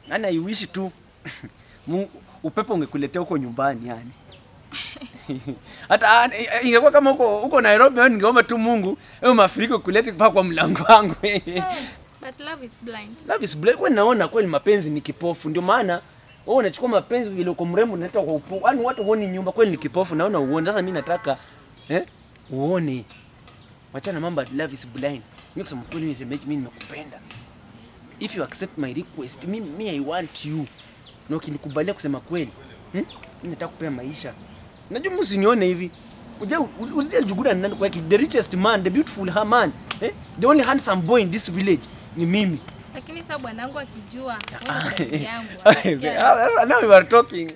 Yaani I wish tu Mungu upepo ungekuletea huko nyumbani yani. Hata ah, ingekuwa kama huko huko Nairobi yani ningeomba tu Mungu hayo mafuriko kulete mpaka kwa mlango wangu. But love is blind. Love is blind. Wewe naona kweli mapenzi ni kipofu. Ndio maana wewe unachukua mapenzi vile uko mrembo unaleta kwa upo. Yaani watu huoni nyumba kweli ni kipofu naona uone. Sasa mimi nataka eh uone. Wachana mambo ya love is blind. Mimi kusema kweli mimi shemeji mimi nimekupenda. If you accept my request, mimi me I want you. Na ukinikubalia kusema kweli, hmm? Mimi nataka kupea maisha. Unajua msinione hivi. Uja uzia Juguda ni nani kwa hiki? the richest man, the beautiful ha- man, eh? The only handsome boy in this village ni mimi. Lakini sasa bwanangu akijua wewe ni rafiki yangu. Ah, atasikia Sasa now we are talking.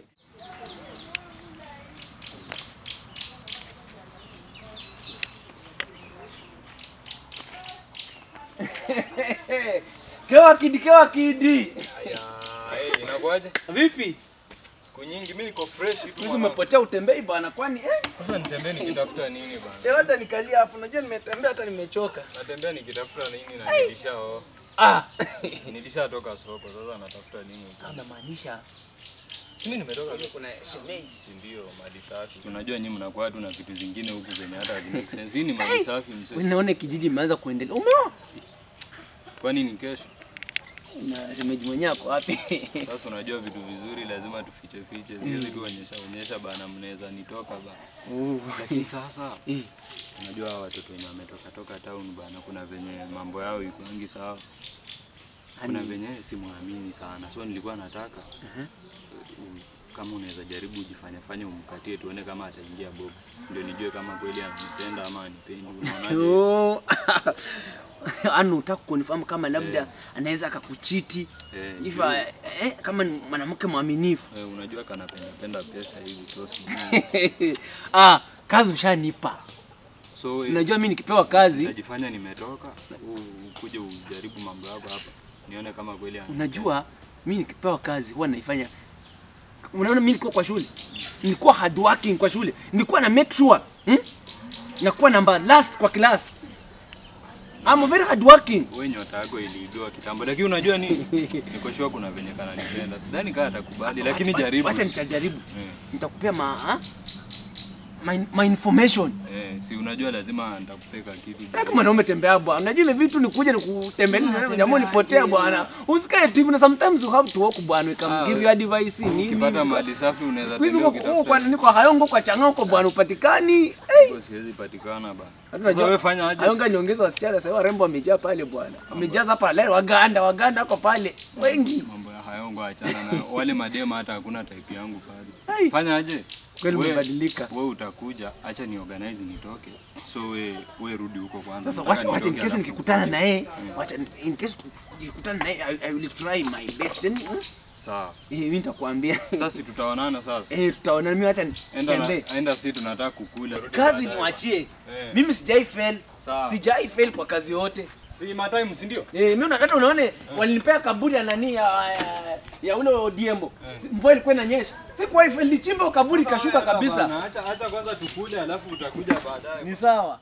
Kewa kidi, kewa kidi. Inakuaje? Vipi? Siku nyingi mimi niko fresh tu. Siku hizi mwanangu. umepotea utembei bana kwani eh? Sasa nitembee nikitafuta nini bana? Eh, hata nikalia hapo. Unajua nimetembea hata nimechoka. Natembea nikitafuta nini na nilishao. Ah. Nilishatoka soko sasa natafuta nini? huko? Unamaanisha Si mimi nimetoka soko. kuna shemeji. Si ndio mali safi. Unajua nyinyi mnakuwa tu na vitu zingine huku zenye hata hazi make sense. Hii ni mali safi mzee. Wewe naona kijiji imeanza kuendelea. Umeona? Kwani ni kesho? Na shemeji mwenyewe ako wapi? Sasa unajua vitu vizuri lazima tufiche fiche. Siwezi tu onyesha onyesha bana mnaweza nitoka bana. Oh. Lakini sasa Eh. unajua hawa watoto wenye wametoka toka town bana kuna venye mambo yao ikuangi sawa. Kuna venye simwamini sana. So nilikuwa nataka u- kama unaweza jaribu ujifanye fanye umkatie tuone kama ataingia box. Ndio nijue kama kweli ananipenda ama anipendi. Unaonaje? Yo. Anu utaka confirm kama labda anaweza akakuchiti. Eh, If ndio. eh, kama ni mwanamke mwaminifu. Eh, unajua kanapenda penda pesa hivi so sijui. ah, kazi ushanipa. So eh, Unajua mimi nikipewa kazi, Utajifanya nimetoka u- ukuje ujaribu mambo yako hapa nione kama kweli ana- unajua mimi nikipewa kazi huwa naifanya. Unaona mimi nilikuwa kwa shule. Nilikuwa hard working kwa shule. Nilikuwa na make sure, hmm? Nakuwa namba last kwa class. I'm very hard working. wewe nyota yako iliibiwa kitambo, lakini unajua nini, niko sure kuna venye kananipenda. Sidhani kama atakubali, lakini Wacha- jaribu. Wacha nitajaribu. Eh, Nitakupea ma ha? my, my information. eh, si unajua lazima nitakupeka kitu. Kama mwanaume tembea bwana. Unajua ile vitu ni kuja ni kutembelea na jamaa ulipotea bwana. Usikae tu hivi na sometimes you have to walk bwana. We can give you advice nini. Ukipata mali safi unaweza Hizo tembea kwa kwa ukitafuta. niko hayongo kwa changao bwana upatikani. Hey. Hivyo Siwezi patikana bana. Hata Sasa unajua- wewe fanya aje? Hayonga niongeza wasichana sasa warembo wamejaa pale bwana. Wamejaza hapa leo Waganda, Waganda wako pale. Wengi. Mambo ya hayongo achana na wale madema, hata hakuna type yangu pale. Hai. Fanya aje? Kweli We- umebadilika. Wewe utakuja, acha ni organize nitoke. So we we rudi huko kwanza. Sasa Nataka wacha wacha in nitoke case alafu nikikutana ukuje. na yeye, wacha in case nikikutana na yeye I, I will try my best. Then hmm? Sawa. eh mimi nitakwambia. Sasa si tutaonana sasa. Eh tutaona mimi wacha Enda nitembee. na, enda si tunataka kukula. Kazi niwachie. Eh. Mimi sijai fail. Sawa. Sijai fail kwa kazi yote. Si matime si ndio? Eh, mimi hata unaone walinipea kaburi ya nani ya ya, ya ule Odiembo. Si- Mvua ilikuwa inanyesha. Sikuwa fail lichimba kaburi kashuka kabisa. Acha acha kwanza tukule alafu utakuja baadaye. Ni sawa.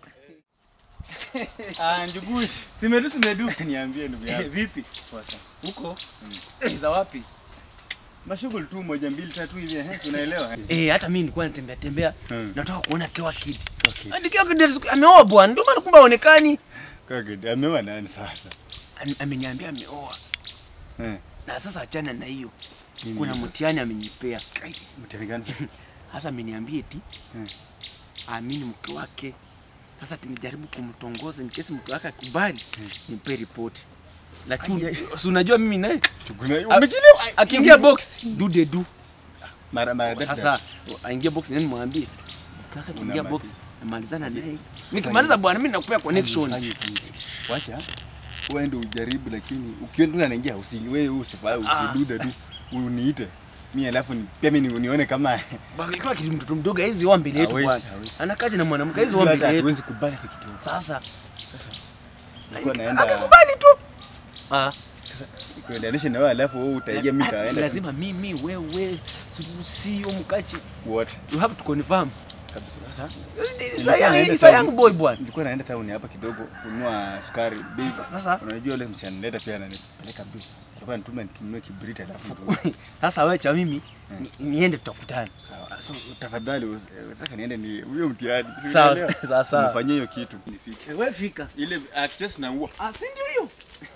Ah, Njugush. Simedu simedu. Niambie ndugu yangu. Vipi? Sasa. Huko? Eh, za wapi? Mashughuli tu moja mbili tatu hivi eh, unaelewa? Eh, hata mimi nilikuwa natembea tembea. Hmm. Nataka kuona Kewa Kid. Okay. Hadi Kewa Kid siku- ameoa bwana. Ndio maana kumbe haonekani. Kaka, amewa nani sasa? Ame- Ameniambia ameoa. Eh. Na sasa achana na hiyo. Nini Kuna sasa? mtihani amenipea. Ai, Mtihani gani? Sasa ameniambia eti Hmm. aamini mke wake. Sasa tumejaribu kumtongoza in case mke wake akubali nimpe ripoti. Lakini si unajua mimi naye Tukuna A- umechelewa. akiingia box do de do. Mara mara that- Sasa aingie box nani mwambie. Mke wake akiingia Una box maliza. namalizana naye. Nikimaliza bwana mimi nakupea connection. Fanye hivi. Wacha. Wewe ndio ujaribu lakini ukienda tu anaingia usi wewe usifanye Ah. usidude tu. Uniite. Mimi alafu ni- pia mimi ni- nione kama Bwana ikiwa kile mtoto mdogo hizi oa mbele yetu Hawezi, bwana. hawezi. Anakaje na mwanamke hizi oa hata mbele yetu. hatuwezi kubali hata kitu. Sasa Nilikuwa naenda akakubali tu. Ah, kuendanisha na wewe alafu wewe utaingia mimi kaenda. lazima mimi wewe sio mkachi. What? You have to confirm. Kabisa. Sasa Isa naenda isa town. young boy bwana. nilikuwa naenda town hapa kidogo kununua sukari. Bei- Sasa- sasa- unajua yule msichana nileta pia ananipeleka mbio. Hapa nitume nitumie kibriti alafu tu. Sasa wewe cha mimi ni- niende tutakutana. Sawa. So tafadhali usi- nataka niende ni huyo mtihani. Sawa, Unielewa? sawa, sawa. Nifanyie hiyo kitu. Nifike. Wewe fika. Ile access na huo. Ah, si ndio hiyo?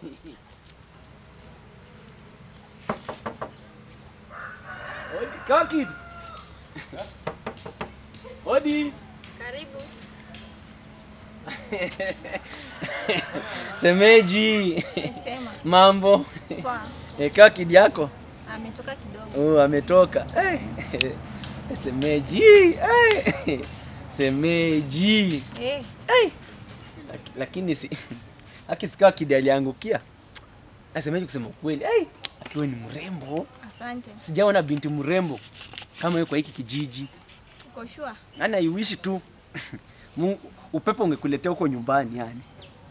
Odi, kaa kid. Odi. Karibu. Semeji. Sema. Mambo. Kwa. E, kaa kid yako. Ametoka kidogo. Oh, ametoka. Eh. Semeji. Eh. Semeji. Eh, Eh. Laki- Lakini si akisikaa kid aliangukia. Semeji kusema ukweli. Eh. Akiwa ni mrembo. asante. Sijaona binti mrembo kama yuko kwa hiki kijiji. Uko sure? Ana iwishi tu Mu- upepo ungekuletea huko nyumbani yani.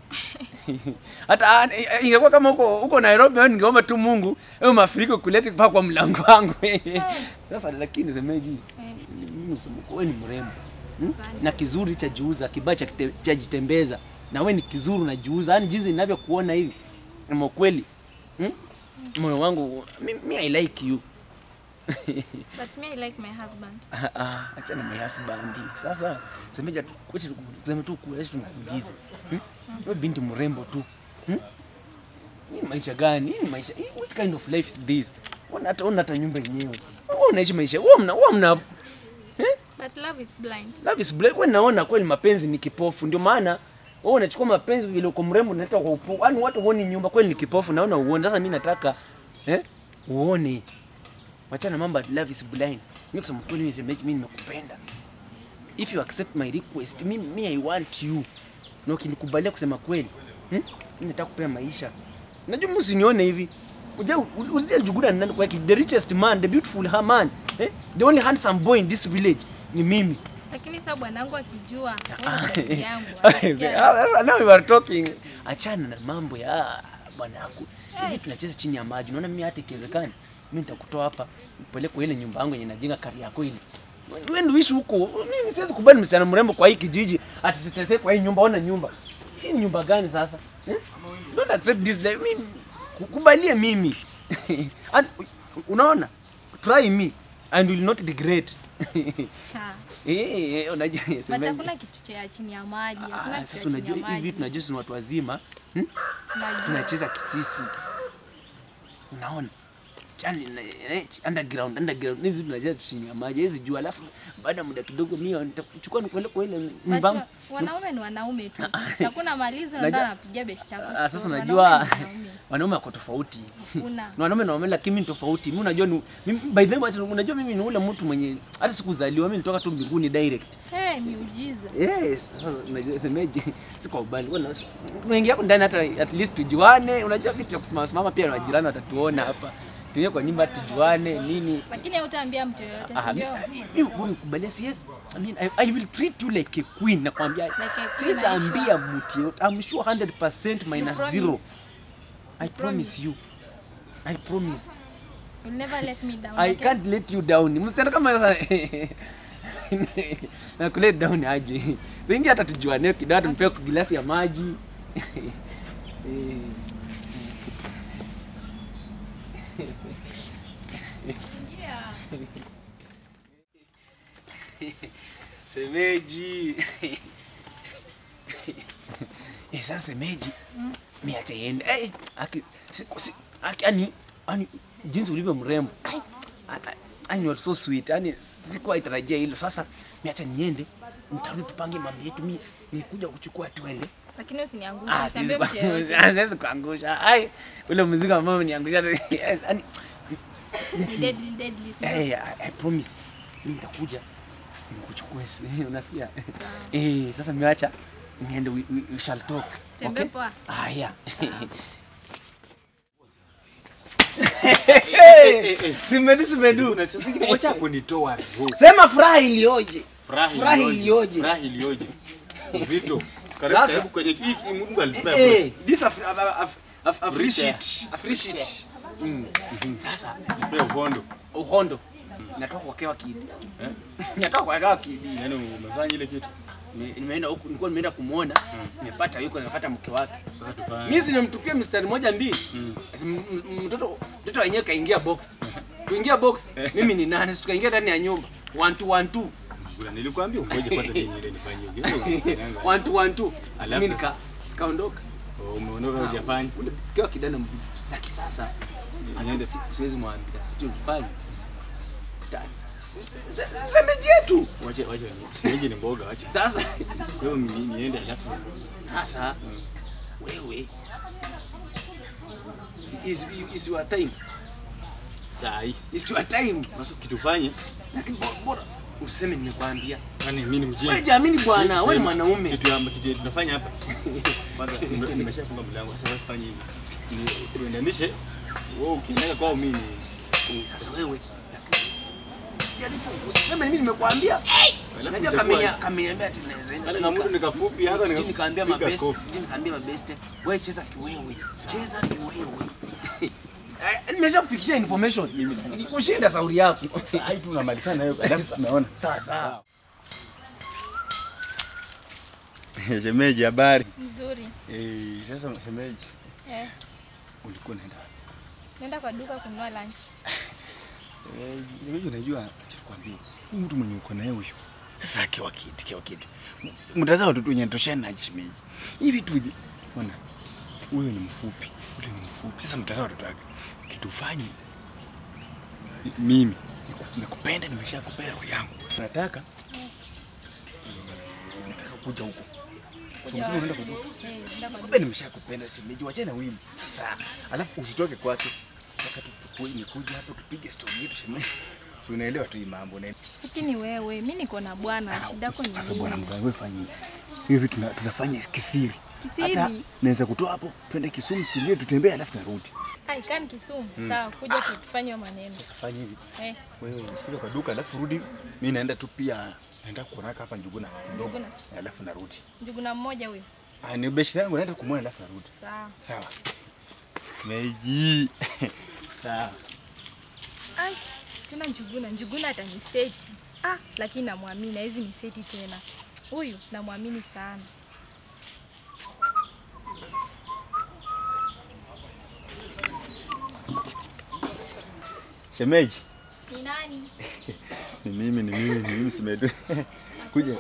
Hata ah, i- ingekuwa kama huko huko Nairobi wewe ningeomba tu Mungu wewe mafuriko kulete mpaka kwa mlango wangu. Sasa lakini semeji Eh, mimi kusema wewe ni mrembo. Hmm? Asante. Na kizuri cha juuza, kibaya cha kite- cha jitembeza. Na wewe ni kizuri unajiuza. Yaani jinsi ninavyokuona hivi. Ama kweli. Hmm? Moyo wangu mimi I like you. but me I like my husband. Ah, ah, achana na husband. Sasa semeja tu kwetu kusema tu kuacha tunakuuliza. Hmm? Wewe binti mrembo tu. Hmm? Hii maisha gani? Hii ni maisha. Hii, what kind of life is this? Ona hata ona hata nyumba yenyewe. Wewe unaishi maisha. Wewe mna wewe mna But love is blind. love is black. Wewe naona kweli mapenzi ni kipofu. Ndio maana wewe unachukua mapenzi vile uko mrembo unaleta kwa upofu. Yaani watu huoni nyumba kweli ni kipofu naona uone. Sasa mimi nataka eh uone. Wachana mambo ya love is blind. Mimi kusema kweli mimi shemeji mimi nimekupenda. If you accept my request, mimi me I want you. Na ukinikubalia kusema kweli, hmm? Mimi nataka kupea maisha. Unajua msinione hivi. Uja uzia Njuguna ni nani kwa the richest man, the beautiful ha- man, eh? The only handsome boy in this village ni mimi. Lakini sasa bwanangu akijua wewe ni rafiki yangu. Ah, atasikia- Sasa now we are talking. Achana na mambo ya bwana yako. Hivi tunacheza chini ya maji. Unaona mimi hata ikiwezekana mimi nitakutoa hapa upeleke kwa ile nyumba yangu yenye najenga kari yako ile. Wewe ndio ishi huko. Mimi siwezi kubali msichana mrembo kwa hii kijiji ati siteseke kwa hii nyumba. Ona nyumba. Hii ni nyumba gani sasa? Eh? Don't accept this life. Mimi kubalie mimi. And, unaona? Try me and will not regret. Ha. Eh, eh, unajua But semeji. hakuna kitu cha chini ya maji. Hakuna Ah, kitu sasa cha chini unajua ya hivi maji. tunajua sisi ni watu wazima hmm? Najua. tunacheza kisisi unaona chani na- eh, underground underground hivi tunacheza chini ya maji hizi jua alafu baada ya muda kidogo mimi nitachukua nikueleke kwa ile But nyumba wa- wanaume ni wanaume tu. Hakuna malizo Najua- ndio anapiga beshta yako. Ah, sasa Wanaume unajua ni wanaume. wanaume wako tofauti Una. Ni wanaume na wanaume lakini mimi ni tofauti mimi unajua ni mimi, by the way unajua mimi ni ule mtu mwenye hata sikuzaliwa mimi nitoka tu mbinguni direct Hey, miujiza. Yes, sasa unajua semeje, si kwa ubali. Wewe unaingia hapo ndani hata at least tujuane. Unajua vitu vya kusimama simama pia majirani watatuona hapa. Tuingie kwa nyumba tujuane nini. Lakini hautaambia mtu yoyote, Ah, si mi- ndio? mimi unikubalia si yes. I mean I, I will treat you like a queen nakwambia. Like a queen, Siwezi are you ambia mtu yote. I'm sure 100% minus promise? zero. I You promise you. I promise. You'll never let me down. I okay? can't let you down. Msichana kama sasa na kulet down aje. So ingia hata tujuane kidogo tumpe glasi ya maji. Eh, Yeah. Semeji. Eh, sasa semeji. Mimi acha iende. Eh, aki si, si, aki ani ani jinsi ulivyo mrembo. Ai, a- a- Ani you are so sweet. Ani sikuwa itarajia hilo. Sasa mimi acha niende. Nitarudi tupange mambo yetu. Mimi nilikuja kuchukua tuende. Lakini usiniangushe, Ah, usiambie siwezi mtu yoyote. kwa- siwezi kuangusha. Ai, ule mzigo ambao niangusha. Ani Ni deadly, deadly, si ndio? Eh, I, I promise. Mimi nitakuja nikuchukue. si- Unasikia? Eh, sasa miacha niende we, we, we shall talk. Tembea okay? poa. Haya. Simedu simedu. Wacha kunitoa roho. Sema furaha ilioje. Furahi Furahi ilioje. ilioje. Furahi ilioje. Uzito. Karibu Sasa- karibu kwenye hii Mungu alipea. Eh, this af, af, af, af, Free appreciate. Appreciate. Mm. Sasa Pea uhondo. uhondo. Natoka kwa kewa kidi. Eh? Natoka kwa kewa kidi. Yaani umefanya ile kitu. Nime- nimeenda huku nilikuwa nimeenda kumuona nimepata yuko nafuata mke wake Sasa tufanye. mimi sinamtupia mstari moja mbili Asi m- m- mtoto mtoto wenyewe kaingia box kuingia box mimi ni nani si tukaingia ndani ya nyumba one two one two Bwana, Nilikwambia ungoje kwanza kenye ile nifanyie. one two one two Asi Alafu- mimi nika sikaondoka Oh, Umeondoka hujafanya. ule kwa kidana m- za kisasa Niende. Si- siwezi mwambia kitu tufanye Ta- si- se- semeji yetu Wacha wacha. Shemeji ni mboga wacha. sasa Kwa hiyo ni- niende alafu sasa wewe is, is your time saa hii. is your time Basi kitufanye. lakini bo- bora useme nimekwambia Kwani mimi ni mjinga? wewe jamini bwana Siwezi wewe ni sema. mwanaume Kitu ya kitu tunafanya hapa. Kwanza nime- nimeshafunga mlango. Sasa wewe fanye hivi. Ni uendanishe. Wewe ukienda kwao mimi ni sasa wewe lakini usijaribu usiseme mimi nimekwambia Alafu najua itakuwa- kamenya kameniambia ati naweza enda Hata sijui kama nika- mtu nikafupi hata sijui nikaambia piga mabeste kofi. sijui nikaambia mabeste wewe cheza kiwewe cheza kiwewe Eh, nimeshakufikishia information kushinda sauri yako Saa hii tu unamalizana nayo alafu unaona. sasa Shemeji habari. Mzuri. Eh, sasa shemeji Eh, ulikuwa unaenda wapi? nenda kwa duka kununua lunch. Eh, shemeji unajua cha kwambia. Huyu mtu mwenye uko naye huyu. Sasa akiwa kiti, kiwa kiti. Mtazao watoto wenye toshana na shemeji. Hivi tu ona. Huyu ni mfupi, huyu ni mfupi. Sasa mtazao watoto wake. Kitufanye mimi nakupenda, nimeshakupea roho yangu. Nataka nataka kuja huko. So msema unaenda kwa duka. Eh, nenda kwa Kumbe nimeshakupenda shemeji, wachana wimbo. Sasa alafu usitoke kwake. Nataka tu tukue nikuje hapo tupige story yetu shemeji. Si unaelewa tu hii mambo na Lakini wewe, mimi niko na bwana, shida yako ni sasa bwana nini? mganga wewe fanya hivi. Hivi tuna, tunafanya kisiri. Kisiri? Hata naweza kutoa hapo twende Kisumu siku nyingine tutembee alafu tunarudi. Ai, kani Kisumu. Sawa, kuja tutufanye maneno. Sasa fanya hivi. Eh, Wewe fika kwa duka alafu rudi. Mimi naenda tu pia naenda kuonaka hapa Njuguna kidogo. Njuguna? Alafu narudi. njuguna mmoja huyo. Ah, ni beshi yangu naenda kumwona alafu narudi. Sawa. Sawa. Meiji. Sawa. Ai, tena njuguna, njuguna ataniseti. Ah, lakini namwamini, hawezi niseti tena. Huyu namwamini sana. Shemeji. Ni nani? Ni mimi, ni mimi, ni mimi simedu. Kuja.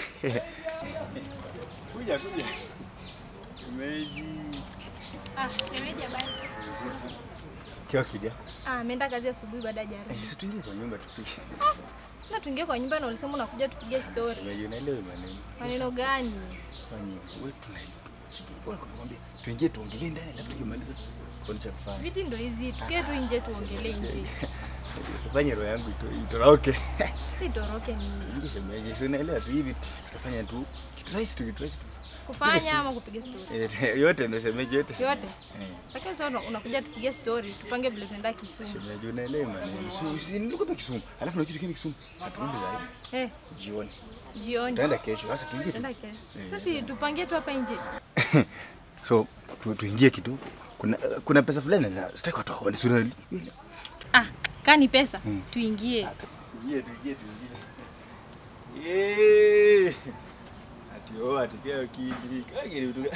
Kuja, kuja. Shemeji. Ah, shemeji habari. Kiwa kidia. Ah, ameenda kazi asubuhi baada ya jana. Eh, si tuingie kwa nyumba tupike. Na tuingie kwa nyumba na ulisema unakuja tupige story. Shemeji, unaelewa maneno. Maneno gani? Fanye. Wewe tuna si tulikuwa tunakwambia tuingie tuongelee ndani alafu tukimaliza kuna cha kufanya. Viti ndo hizi, tukie tu nje tuongelee nje. Usifanye roho yangu ito- itoroke. Si toroke nini? Ingi shemeji, si unaelewa tu hivi tutafanya tu kitu rahisi tu, kitu rahisi tu. Kufanya ama kupiga story? Eh, yote ndio shemeji yote. Yote. Eh. Lakini sasa una- unakuja tupige story, tupange vile tunaenda Kisumu. Shemeji, unaelewa maneno. Si si nilikuwa pa Kisumu. Alafu na kitu kingine Kisumu. Aturudi zaidi Eh, jioni. jioni. Tutaenda kesho. Sasa tuingie tu. Tunaenda kesho. Sasa tupangie tu hapa nje. So tu, tuingie kidogo. Kuna kuna pesa fulani na sitaki watu waone. Si unaelewa? Ah, kani pesa tuingie. Tuingie, tuingie, tuingie. Eh. Ati oh, ati kile kidi. Kage ni vitu gani?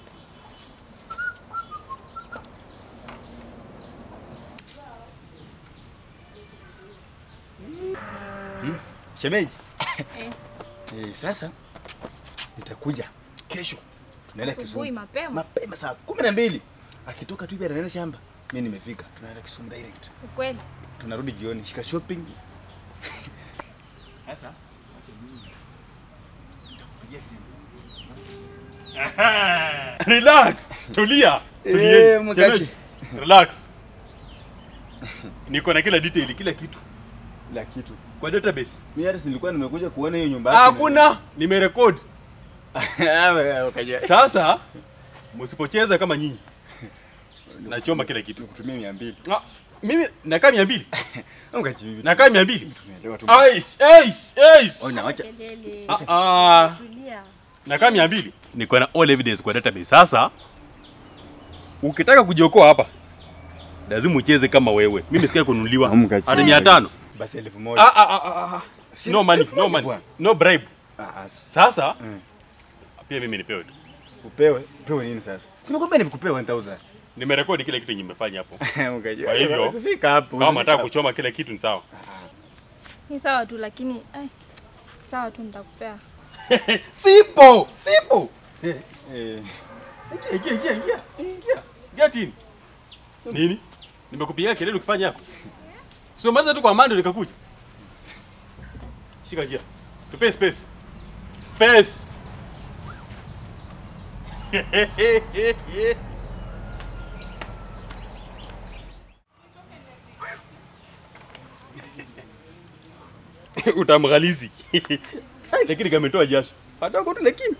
Hmm? Shemeji. Eh, Eh, sasa nitakuja kesho. Tunaenda asubuhi Kisumu. mapema. Mapema saa kumi na mbili. Akitoka tu hivi anaenda shamba. Mimi nimefika. Tunaenda Kisumu direct. Ukweli. Tunarudi jioni. Shika shopping. Sasa nitakupigia simu. Relax, tulia. Eh, Tulieni. mkachi. Shemeji, Relax. Niko na kila detail, kila kitu Kila kitu. kwa database. Mimi hata nilikuwa nimekuja kuona hiyo nyumba yako. Hakuna, nimerekodi. Hakuna. Ukaja. Sasa msipocheza kama nyinyi, nachoma kila kitu. Tukutumia 200. Ah, mimi nakaa mia mbili, Ukaji bibi. nakaa mia mbili. Tunaelewa tu. Aish, aish, aish. Ona acha. Kelele. Ah, ah, Tulia. nakaa mia mbili. Niko na all evidence kwa database. Sasa ukitaka kujiokoa hapa lazima ucheze kama wewe. Mimi sikai kununuliwa Amka chini. hadi mia tano. Basi elfu Ah, moja. ah, ah, ah, ah. Si No elfu money, moja no money, bwana. no bribe. Ah, as- Sasa Mm. pia mimi nipewe tu. upewe upewe nini sasa? Simekwambia nimekupe 1000. Nimerekodi kile kitu yenye nimefanya hapo. Ukajua. Kwa hivyo, usifika hapo. Kama usifika nataka hapo. kuchoma kile kitu ni sawa. Ni sawa tu lakini ai, sawa tu nitakupea. Sipo, sipo. Eh, eh. Ingia, ingia, ingia, ingia. Ingia. Get in. Nini? Nimekupigia kelele ukifanya hapo. Sio maza tu kwa mando nikakuja. Shika njia. Tupe space. Space. Utamghalizi. Lakini kametoa jasho. Kadogo tu lakini.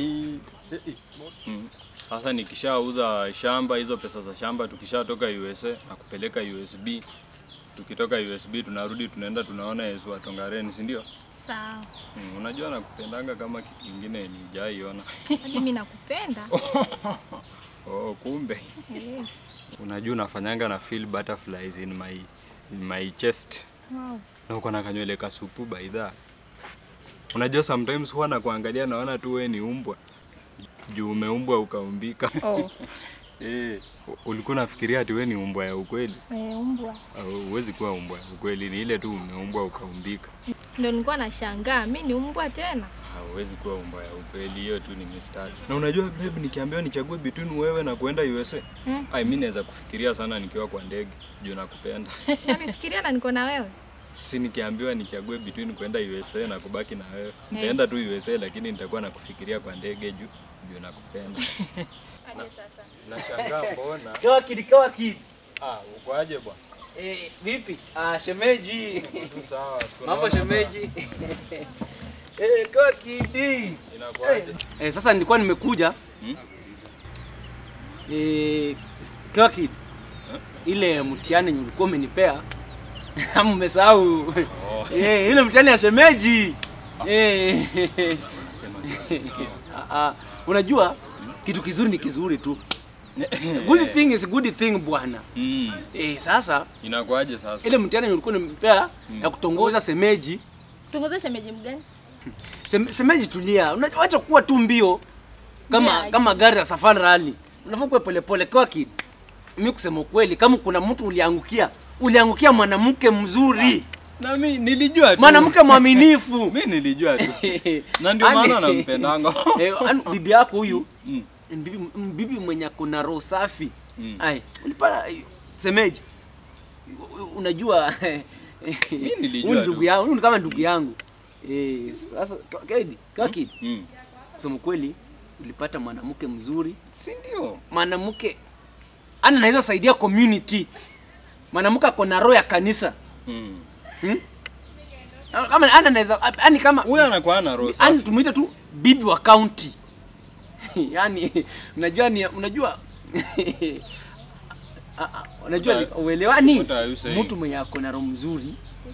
Sasa nikishauza shamba, hizo pesa za shamba tukishatoka USA na kupeleka USB, tukitoka USB tunarudi tunaenda tunaona Yesu wa Tongaren, si ndio? Sawa. Mm, unajua nakupendanga kama kitu kingine nijaiona. Hadi mimi nakupenda. Oh, kumbe. Eh, Unajua unafanyanga na feel butterflies in my in my chest. Wow. Na uko na kanywele kasupu baidha. Unajua sometimes huwa nakuangalia naona tu wewe ni umbwa. Juu umeumbwa ukaumbika. Oh, Eh, u- ulikuwa unafikiria ati wewe ni umbwa ya ukweli? eh, umbwa. Au Huwezi kuwa umbwa ya ukweli, ni ile tu umeumbwa ukaumbika. Ndio nilikuwa nashangaa, mimi ni umbwa tena. Hauwezi kuwa umbwa ya ukweli, hiyo tu ni mistari. Na unajua babe, nikiambiwa nichague between wewe na kuenda USA, Hmm. ai mimi naweza kufikiria sana nikiwa kwa ndege juu nakupenda. Nafikiria na niko na wewe. si nikiambiwa nichague between kwenda USA na kubaki na wewe, nitaenda tu USA, lakini nitakuwa nakufikiria kwa ndege juu juu nakupenda. Aje sasa. Nashangaa mbona? Kawa kidi, kawa kidi. Ah, uko aje bwana? Eh, vipi? Ah, shemeji. Tu sawa, siku Mambo naona shemeji. Eh, kawa kidi. Inakuaje? Eh, sasa nilikuwa nimekuja. Hmm? Eh, kawa kidi. Ile mtihani yenye ulikuwa umenipea ama umesahau? Eh, ile mtihani ya shemeji. Eh. Sema tu, sawa. Ah, ah, unajua kitu kizuri ni kizuri tu. Good thing is good thing bwana. Mm, Eh, sasa inakuaje sasa? ile mtihani ulikuwa nimepea ya kutongoza semeji Tungoze shemeji mgani? Sem, semeji tulia, Una- wacha kuwa tu mbio kama Yeah. kama gari ya safari rally. Unafaa kuwa polepole kwa kid. Mimi kusema ukweli, kama kuna mtu uliangukia, uliangukia mwanamke mzuri, Na mimi nilijua tu. mwanamke mwaminifu. Mimi nilijua tu. Na ndio maana Ani- nampendanga. Eh, ani bibi yako huyu Mm. ni bibi, m- bibi mwenye ako na roho safi. Mm. Ai, ulipata semeji. U- u- Unajua nilijua huyu ndugu tu. yangu, huyu ni kama ndugu yangu. Eh, sasa ka- Kedi, kwa kid. Mm. Kusema kweli ulipata mwanamke mzuri, Si ndio? mwanamke ana anaweza saidia community, mwanamke ako na roho ya kanisa Mm. hmm? Kama ana anaweza yani kama Huyu anakuwa na roho yani safi. tumuite tu bibi wa county yani unajua ni unajua Ah, ah, unajua ni- What uelewani what are you saying? mtu mwenye ako na roho mzuri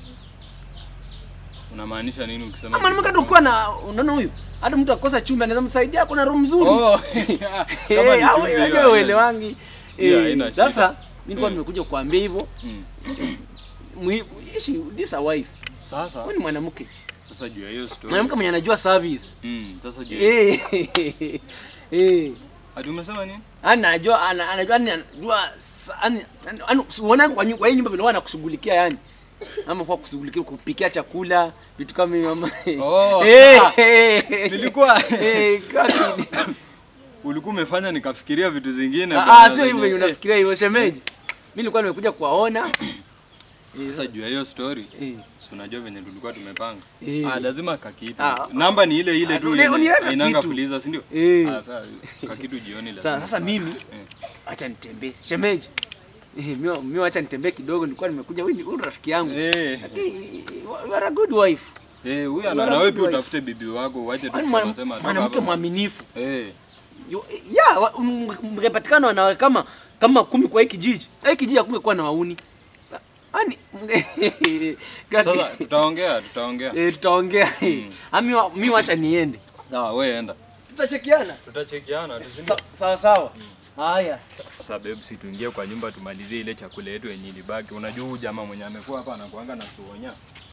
Unamaanisha nini ukisema? kama mwanamke tu kuwa na unaona huyu hata mtu akosa chumvi anaweza msaidia ako na roho mzuri Oh. Eh, Kama ni au- chumvi, unajua hiyo uelewangi hiyo Eh, haina shida. sasa mimi nilikuwa Mm. nimekuja kuambia hivyo Mm. Mwi- ishi this a wife Sasa wewe ni mwanamke sasa juu ya hiyo story. mwanamke mwenye anajua service Mm, sasa juu. ya- eh eh Ati umesema nini? ana anajua ana- anajua yani anajua sa- yani yani unaona kwa nyu- kwa hii nyumba vile wana kushughulikia yani ama kwa kushughulikia kupikia chakula vitu kama hivyo ama Oh. eh eh, Nilikuwa eh kaki ulikuwa umefanya nikafikiria vitu zingine. ah bwana, ah, sio hivyo zenye- venye unafikiria hivyo shemeji mimi nilikuwa nimekuja kuwaona Eh, Sasa juu ya hiyo story. eh Si unajua venye tulikuwa tumepanga. Eh. Ah, lazima kakitu. Ah, Namba ni ile ile ah, tu. uni- yenye uniweka Hainanga kitu. fuliza, si ndio? Eh. Ah, sasa kakitu jioni lazima. Sasa sasa mimi Eh. acha nitembee. Shemeji. Eh, mimi mimi acha nitembee kidogo nilikuwa nimekuja huyu ni- huyu ni rafiki yangu. Eh. Lakini, You are a good wife. Eh, huyu Bora ana na wewe pia wife. utafute bibi wako uache tu Yaani kusema mwana- sema toka Mwanamke hapa. mwaminifu. Eh. Yo- Ya, wa- m- mngepatikana wanawake kama kama kumi kwa hii kijiji. Na Hii kijiji hakungekuwa na wauni. Yaani mnge- Sasa tutaongea, tutaongea. eh tutaongea. Ami mimi wacha niende. Sawa, wewe enda. Tutachekiana. Tutachekiana tu. Sa- Sawa sawa. Haya. Sasa babe, si tuingie kwa nyumba tumalizie ile chakula yetu yenye ilibaki. Unajua huyu jamaa mwenye amekuwa hapa anakuanga na suonya.